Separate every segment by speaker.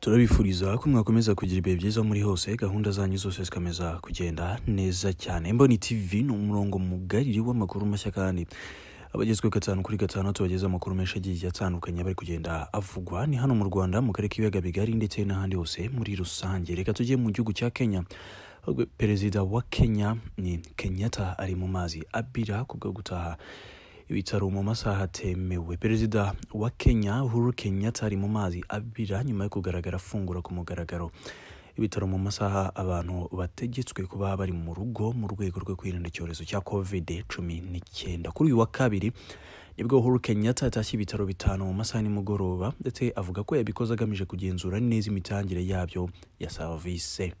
Speaker 1: turabifuriza ko mwakomeza kugira ibihe byiza muri hose gahunda zanyu zose zikomeza kugenda neza cyane mboni tv ni umurongo mugari w'amakuru mashya kandi abagezweho gatanu kuri gatanu tubageza amakuru menshi agiye atandukanye bari kugenda avugwa ni hano mu rwanda mu karere k'ibiyaga bigari ndetse n'ahandi hose muri rusange reka tujye mu gihugu cya kenya ahubwo perezida wa kenya ni kenyatta ari mu mazi abira kubwo gutaha ibitaro mu masaha atemewe perezida wa kenya uhuru kenyatta ari mu mazi abira nyuma yo kugaragara afungura ku mugaragaro ibitaro mu masaha abantu bategetswe kuba bari mu rugo mu rwego rwo kwirinda icyorezo cya covid cumi n'icyenda kuri uyu wa kabiri nibwo uhuru kenyatta yatashye ibitaro bitanu mu masaha nimugoroba ndetse avuga ko yabikoze agamije kugenzura neza imitangire yabyo ya serivisi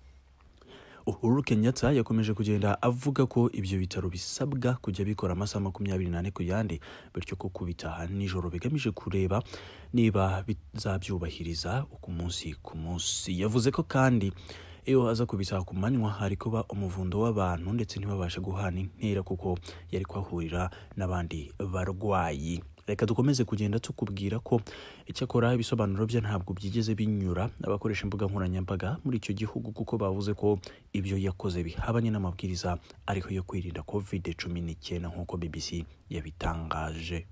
Speaker 1: uhuru kenyatta yakomeje kugenda avuga ko ibyo bitaro bisabwa kujya bikora amasaha makumyabiri n'ane ku yandi bityo ko kubitaha nijoro bigamije kureba niba bizabyubahiriza ku munsi ku munsi yavuze ko kandi iyo aza kubitaha ku manywa hari kuba umuvundo w'abantu ndetse ntibabashe guhana intera kuko yari kuhahurira n'abandi barwayi reka dukomeze kugenda tukubwira ko icyakora ibisobanuro bye ntabwo byigeze binyura abakoresha imbuga nkoranyambaga muri icyo gihugu kuko bavuze ko ibyo yakoze bihabanye n'amabwiriza ariko yo kwirinda covid cumi n'icyenda nk'uko bbc yabitangaje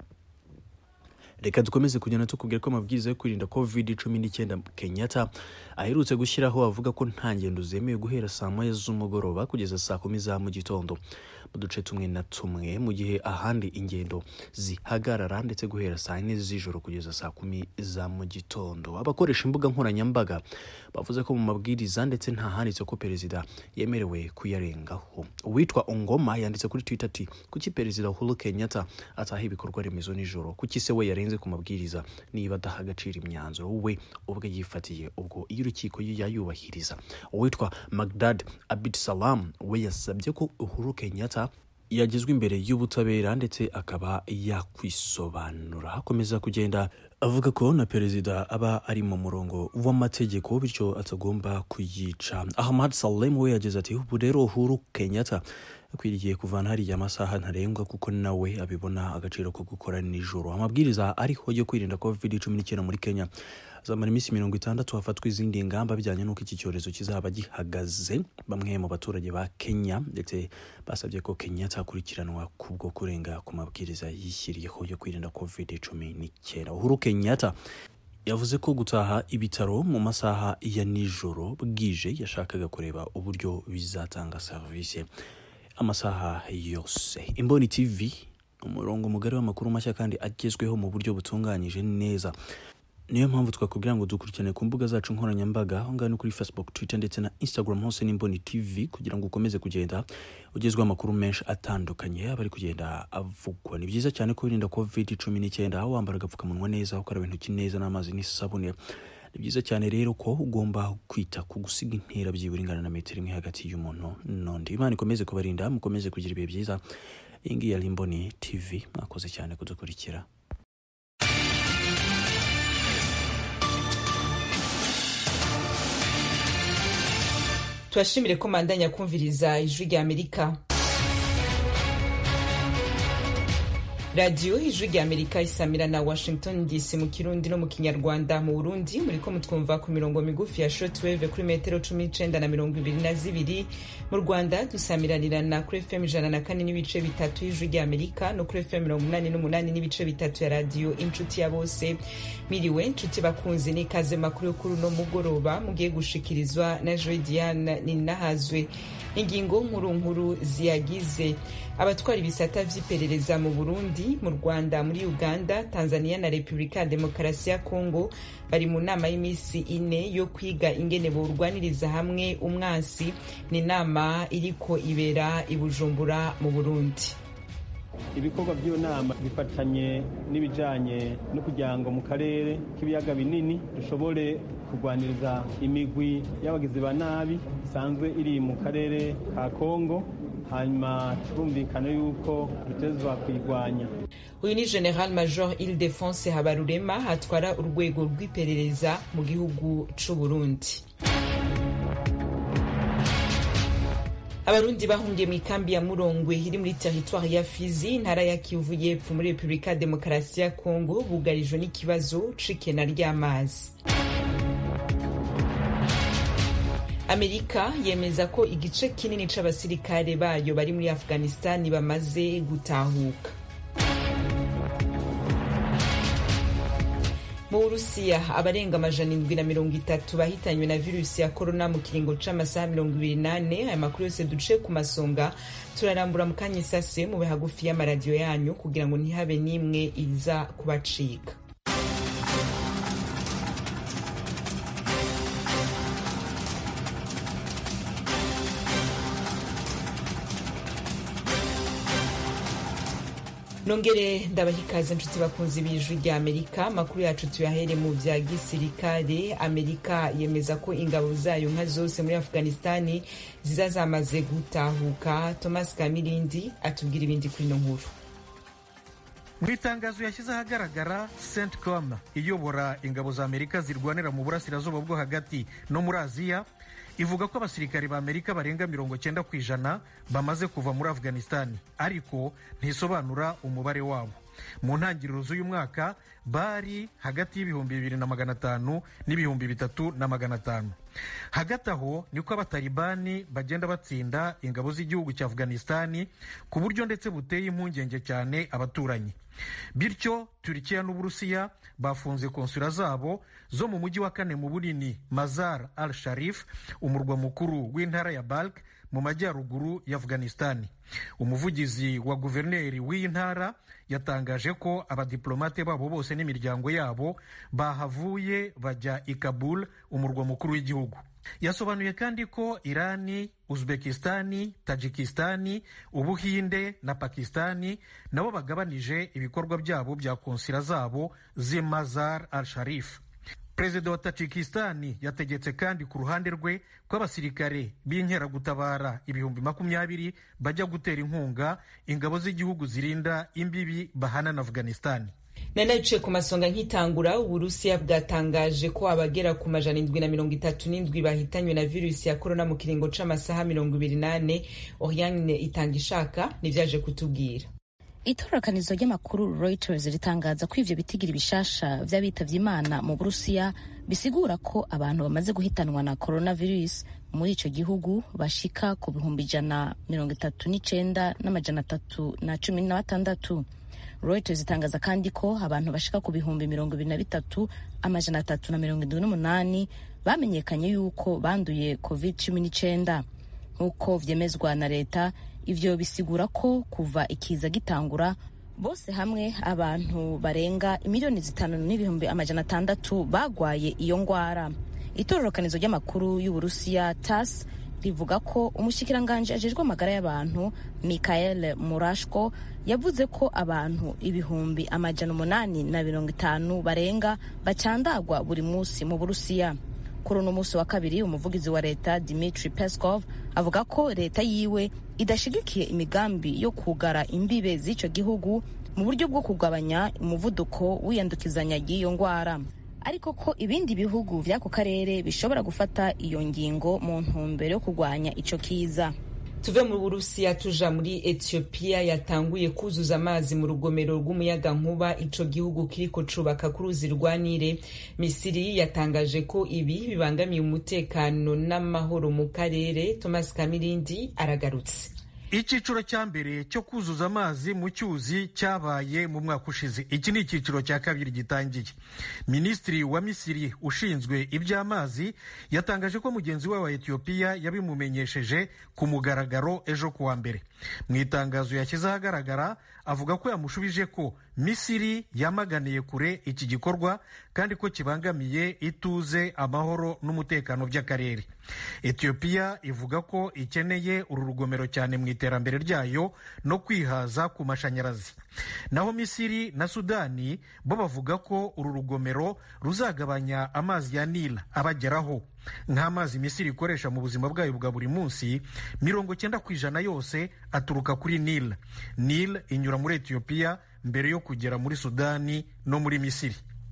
Speaker 1: reka dukomeze kugenda tukubwira ko amabwiriza yo kwirinda covid cumi n'icyenda kenyatta aherutse gushyiraho avuga ko nta ngendo zemewe guhera saa moya z'umugoroba kugeza saa kumi za mu gitondo mu duce tumwe na tumwe mu gihe ahandi ingendo zihagarara ndetse guhera saa yine z'ijoro kugeza saa kumi za mu gitondo abakoresha imbuga nkoranyambaga bavuze ko mu mabwiriza ndetse nta handitse ko perezida yemerewe kuyarengaho uwitwa ongoma yanditse kuri twitter ati kuki perezida uhuru kenyatta ataha ibikorwa remezo nijoro kuki se we yarenze ku mabwiriza niba adaha agaciro imyanzuro we ubwe yifatiye ubwo iyo urukiko yayubahiriza uwitwa magdad abid salam we yasabye ko uhuru kenyatta yagezwa imbere y'ubutabera ndetse akaba yakwisobanura hakomeza kugenda avuga ko na perezida aba ari mu murongo w'amategeko bityo atagomba kuyica ahmad salem we yagize ati ubu rero uhuru kenyatta akwiriye kuvana hariya amasaha ntarengwa kuko nawe abibona agaciro ko gukora nijoro amabwiriza ariho yo kwirinda covid cumi n'icyenda muri kenya azamara iminsi mirongo itandatu hafatwa izindi ngamba bijyanye n'uko iki cyorezo kizaba gihagaze bamwe mu baturage ba kenya ndetse basabye ko kenyatta akurikiranwa kubwo kurenga ku mabwiriza yishyiriyeho yo kwirinda covid cumi n'icyenda uhuru kenyatta yavuze ko gutaha ibitaro mu masaha ya nijoro bwije yashakaga kureba uburyo bizatanga serivisi amasaha yose imboni tv umurongo mugari w'amakuru mashya kandi agezweho mu buryo butunganyije neza niyo mpamvu twakubwira ngo dukurikirane ku mbuga zacu nkoranyambaga aho ngaho ni kuri facebook twitter ndetse na instagram hose n'imboni tv kugira ngo ukomeze kugenda ugezweho amakuru menshi atandukanye aba ari kugenda avugwa ni byiza cyane ko wirinda covid cumi n'icyenda aho wambara agapfukamunwa neza ukaraba intoki neza n'amazi n'isabune ni byiza cyane rero ko ugomba kwita ku gusiga intera byibura ingana na metero imwe hagati y'umuntu n'undi imana ikomeze kubarinda mukomeze kugira ibihe byiza iyi ngiyi yari imboni tv mwakoze cyane kudukurikira
Speaker 2: turashimire ko mandanya kumviriza ijwi rya amerika radiyo ijwi rya amerika isamira na washington dc mu kirundi no mu kinyarwanda mu burundi muriko mutwumva ku mirongo migufi ya shortwave kuri metero cumi n'icenda na mirongo ibiri na zibiri mu rwanda dusamiranirana kuri fm ijana na kane n'ibice bitatu y'ijwi rya amerika no kuri fm mirongo umunani n'umunani n'ibice bitatu ya radiyo inshuti ya bose miriwe nshuti bakunzi n'ikaze makuru yo kuri uno mugoroba mugiye gushikirizwa na joy diane ninahazwe ingingo nkuru nkuru ziyagize abatwara ibisata vy'iperereza mu burundi mu rwanda muri uganda tanzania na repubulika ya demokarasi ya kongo bari mu nama y'iminsi ine yo kwiga ingene borwaniriza hamwe umwansi ni inama iriko ibera i bujumbura mu burundi
Speaker 3: ibikorwa by'iyo nama bifatanye n'ibijyanye no kugira ngo mu karere k'ibiyaga binini dushobore kurwaniriza imigwi y'abagizi ba nabi isanzwe iri mu karere ka kongo hanyuma turumvikana yuko dutezwa kuyirwanya
Speaker 2: uyu ni general major ildefonse habarurema atwara urwego rw'iperereza mu gihugu c'u burundi abarundi bahungiye mu ikambi ya murongwe iri muri teritwari ya fizi intara ya kivu y'epfo muri repubulika ya demokarasi ya kongo bugarijwe n'ikibazo c'ikena ry'amazi amerika yemeza ko igice kinini c'abasirikare bayo bari muri afghanistan bamaze gutahuka mu burusiya abarenga amajana indwi na mirongo itatu bahitanywe na virusi ya korona mu kiringo c'amasaha mirongo ibiri nane aya makuru yose duce ku masonga turarambura mu kanya isase mube hagufi y'amaradiyo yanyu kugira ngo ntihabe n'imwe iza kubacika nongere ndabaha ikaze nshuti bakunzi b'ijwi rya amerika amakuru yacu tuyahere mu vya gisirikare amerika yemeza ko ingabo zayo nka zose muri afghanistani ziza zamaze gutahuka thomas kamirindi atubwira ibindi kuri ino nkuru
Speaker 4: mu itangazo yashyize ahagaragara centcom iyobora ingabo za amerika zirwanira mu burasirazuba bwo hagati no muri aziya ivuga ko abasirikari ba amerika barenga mirongo cyenda ku ijana bamaze kuva muri afghanistani ariko ntisobanura umubare wabo mu ntangiriro z'uyu mwaka bari hagati y'ibihumbi bibiri na magana atanu n'ibihumbi bitatu na magana atanu hagati aho niko abatalibani bagenda batsinda ingabo z'igihugu cya afghanistani ku buryo ndetse buteye impungenge cyane abaturanyi bityo turikiya n'uburusiya bafunze konsula zabo zo mu mujyi wa kane mu bunini mazar al sharif umurwa mukuru w'intara ya balk mu majyaruguru ya afghanistani umuvugizi wa guverineri w'iyi ntara yatangaje ko abadiplomate babo bose n'imiryango yabo bahavuye bajya i kabul umurwa mukuru w'igihugu yasobanuye kandi ko irani uzbekistani tajikistani ubuhinde na pakistani nabo bagabanije ibikorwa byabo bya konsila zabo z'i mazar al sharif perezida wa tajikistani yategetse kandi ku ruhande rwe ko abasirikare b'inkeragutabara ibihumbi makumyabiri bajya gutera inkunga ingabo z'igihugu zirinda imbibi bahana na afghanistani
Speaker 2: nanaciye ku masonga nk'itangura uburusiya bwatangaje ko abagera ku majana indwi na mirongo itatu n'indwi bahitanywe na virusi ya korona mu kiringo c'amasaha mirongo ibiri nane oriane itanga ishaka nivyaje kutubwira
Speaker 5: itororokanizo ry'amakuru reuters ritangaza ko ivyo bitigiri bishasha vy'abitavye imana mu burusiya bisigura ko abantu bamaze guhitanwa na coronavirus muri ico gihugu bashika ku bihumbi ijana mirongo itatu n'icenda n'amajana atatu na cumi na batandatu reuters itangaza kandi ko abantu bashika ku bihumbi mirongo ibiri na bitatu amajana atatu na mirongo indwi n'umunani bamenyekanye yuko banduye covid cumi n'icenda nk'uko vyemezwa na leta ivyo bisigura ko kuva ikiza gitangura bose hamwe abantu barenga imiliyoni zitanu n'ibihumbi amajana atandatu bagwaye iyo ngwara itororokanizo ry'amakuru y'uburusiya tas rivuga ko umushikiranganji ajejwe amagara y'abantu mikael murashko yavuze ko abantu ibihumbi amajana umunani na mirongo itanu barenga bacandagwa buri munsi mu burusiya kuri uno munsi wa kabiri umuvugizi wa leta dimitri peskov avuga ko leta yiwe idashigikiye imigambi yo kugara imbibe z'ico gihugu mu buryo bwo kugabanya umuvuduko w'iyandukizanya ry'iyo ngwara ariko ko ibindi bihugu vy'ako karere bishobora gufata iyo ngingo mu ntumbero yo kurwanya ico kiza
Speaker 2: tuve mu burusiya tuja muri etiyopiya yatanguye kuzuza amazi mu rugomero rw'umuyaga nkuba ico gihugu kiriko cubaka ku ruzi rwa nile misiri yatangaje ko ibi bibangamiye umutekano n'amahoro mu karere thomas kamirindi aragarutse
Speaker 4: icyiciro cya mbere cyo kuzuza amazi mu cyuzi cyabaye mu mwaka ushize iki ni icyiciro cya kabiri gitangiye minisitiri wa misiri ushinzwe iby'amazi yatangaje ko mugenzi we wa etiyopiya yabimumenyesheje ku mugaragaro ejo kuwa mbere mu itangazo yashyize ahagaragara avuga ko yamushubije ko misiri yamaganiye kure iki gikorwa kandi ko kibangamiye ituze amahoro n'umutekano by'akarere etiyopiya ivuga ko ikeneye uru rugomero cyane mu iterambere ryayo no kwihaza ku mashanyarazi naho misiri na sudani bo bavuga ko uru rugomero ruzagabanya amazi ya nila abageraho nk'amazi misiri ikoresha mu buzima bwayo bwa buri munsi mirongo cyenda ku ijana yose aturuka kuri nil nil inyura muri etiyopiya mbere yo kugera muri sudani no muri misiri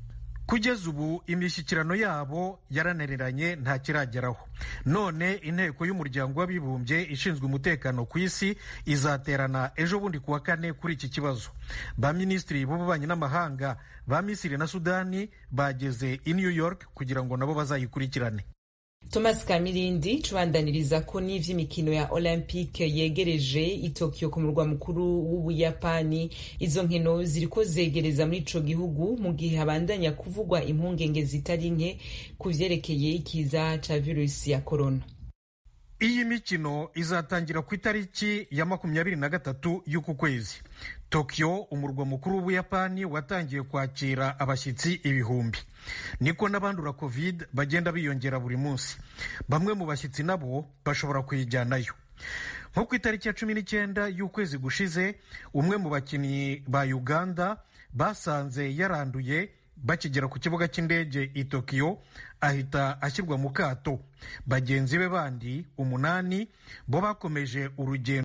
Speaker 4: kugeza ubu imishyikirano yabo yarananiranye nta kirageraho none inteko y'umuryango w'abibumbye ishinzwe umutekano ku isi izaterana ejo bundi kuwa kane kuri iki kibazo ba minisitiri b'ububanyi n'amahanga ba misiri na sudani bageze i new york kugira ngo nabo bazayikurikirane
Speaker 2: thomas kamirindi cubandaniriza ko n'ivy'imikino ya olympique yegereje i tokyo ku murwa mukuru w'ubuyapani izo nkino ziriko zegereza muri ico gihugu mu gihe habandanya kuvugwa impungenge zitari nke ku vyerekeye ikiza ca virusi ya korona
Speaker 4: iyi mikino izatangira ku itariki ya makumyabiri na gatatu y'uku kwezi tokyo umurwa mukuru w'ubuyapani watangiye kwakira abashyitsi ibihumbi niko n'abandura covid bagenda biyongera buri munsi bamwe mu bashyitsi nabo bashobora kuyijyanayo nko ku itariki ya cumi n'icyenda y'ukwezi gushize umwe mu bakinnyi ba uganda basanze yaranduye bakigera ku kibuga cy'indege i tokiyo ahita ashyirwa mu kato bagenzi be bandi umunani bo bakomeje urugendo